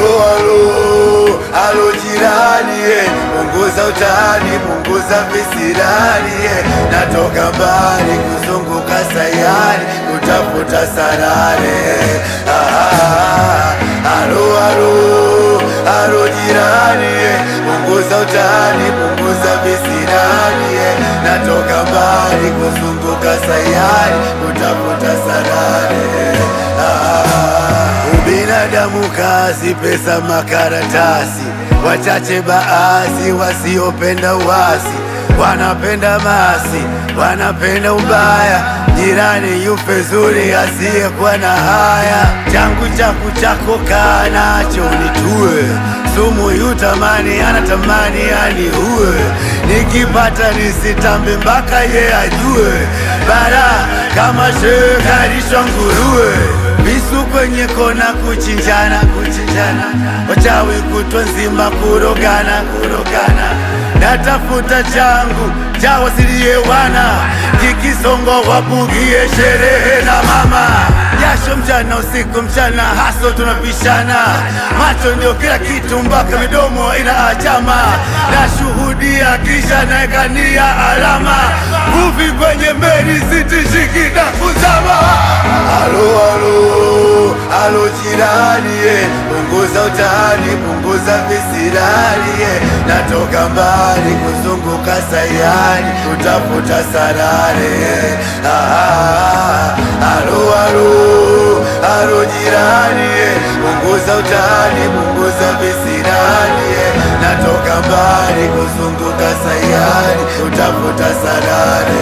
Alo, alo, alo jirani, eh, punguza utani, punguza visirani, eh, natoka mbali kuzunguka sayari kutafuta sarare. Ah, alo, alo, alo jirani, eh, punguza utani, punguza visirani, eh, natoka mbali kuzunguka sayari kutafuta sarare. Ah, ubinadamu kazi, pesa makaratasi, wachache baadhi wasiopenda uasi, wanapenda masi, wanapenda ubaya. Jirani yupe zuri, asiyekuwa na haya. Changu chako chako kaa nacho nitue, sumu yutamani, anatamani aniue. Nikipata nisitambe mpaka ye ajue, bara kama shehe kalishwa nguruwe visu kwenye kona kuchinjana kuchinjana, wachawi kutwa nzima kurogana kurogana, natafuta changu cha wasilie wana kikisongo wabugie sherehe na mama jasho mchana usiku mchana haso tunapishana macho ndio kila kitu mpaka midomo ina achama nashuhudia kisha naekania alama kuvi kwenye meli sitishiki na kuzama alo alo alo jirani eh, punguza utani punguza visirani eh, natoka mbali kuzunguka sayari kutafuta sarare eh, ah, alo alo alo jirani eh, punguza utani punguza visirani eh, natoka mbali kuzunguka sayari kutafuta sarare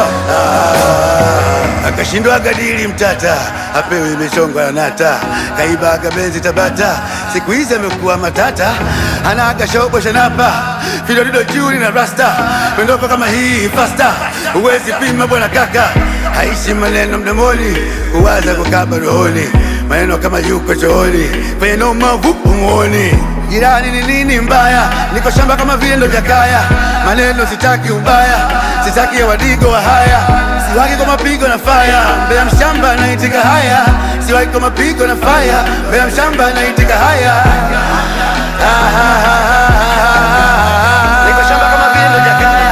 ah, akashindwa gadili mtata apewe imechongwa na nata kaibaga benzi Tabata siku hizi amekuwa matata anaga shobo shanapa filodido juri na rasta pendoko kama hii fasta huwezi pima bwana kaka haishi maneno mdomoni kuwaza kukaba rohoni maneno kama yuko chooni kwenye noma vupu muoni jirani ni nini mbaya niko shamba kama vile ndo jakaya maneno sitaki ubaya sitaki ya wadigo wa haya siwaki kwa mapigo na faya mbele ya mshamba naitika haya siwaki kwa mapigo na faya mbele ya mshamba naitika haya Ah, ah, ah, ah, ah. niko shamba kama vile ndo jakaya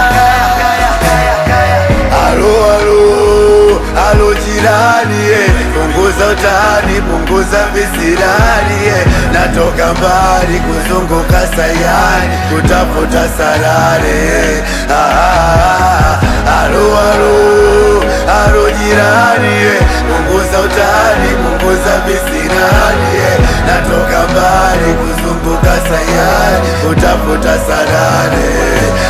Alo, alo, alo jirani eh, punguza utani, punguza visirani eh, natoka mbali kuzunguka sayari kutafuta sarare. Ah, alo, alo, alo jirani eh, punguza utani, punguza visirani eh, natoka mbali kuzunguka sayari kutafuta sarare.